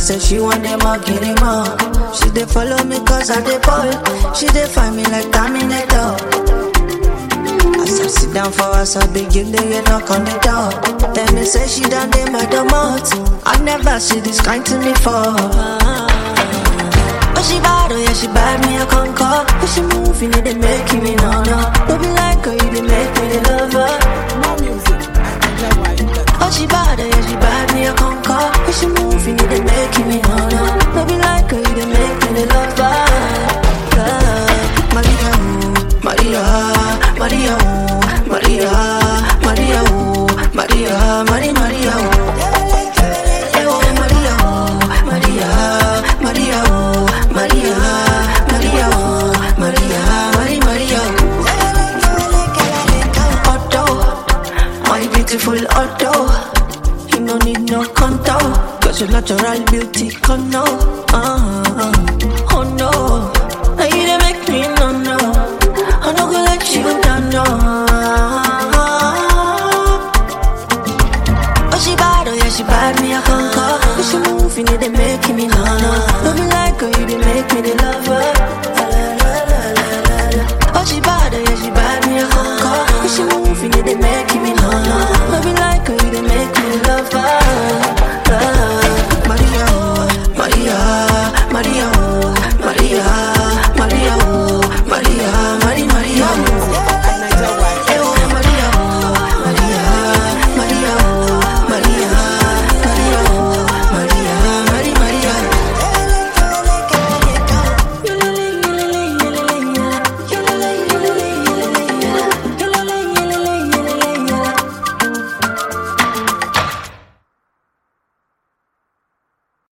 say she want them all, get them all. She dey follow me cause I dey ball. She dey find me like Terminator. As I sit down for us, I begin to get knock on the door. Tell me say she done dey my domot. I never see this kind to me before. But she bad, oh yeah, she bad, me a conquer. But she moving, it they making me no no. Don't be like her, you they make me the lover. More music at NigerWide.com. Oh she bad, oh yeah, she bad, me a conquer. But she moving, it they making me no no. Don't be like her, you they make me the lover. Love. Maria, ooh, Maria, Maria, ooh, Maria, Maria, ooh, Maria, Maria, Maria, ooh. Eh, oh, Maria, ooh, Maria, Maria, ooh, Maria, Maria, ooh, Maria, Maria, Maria, ooh. Otto, my beautiful Otto. You no need no contour, cause your natural beauty come now. Uh-huh.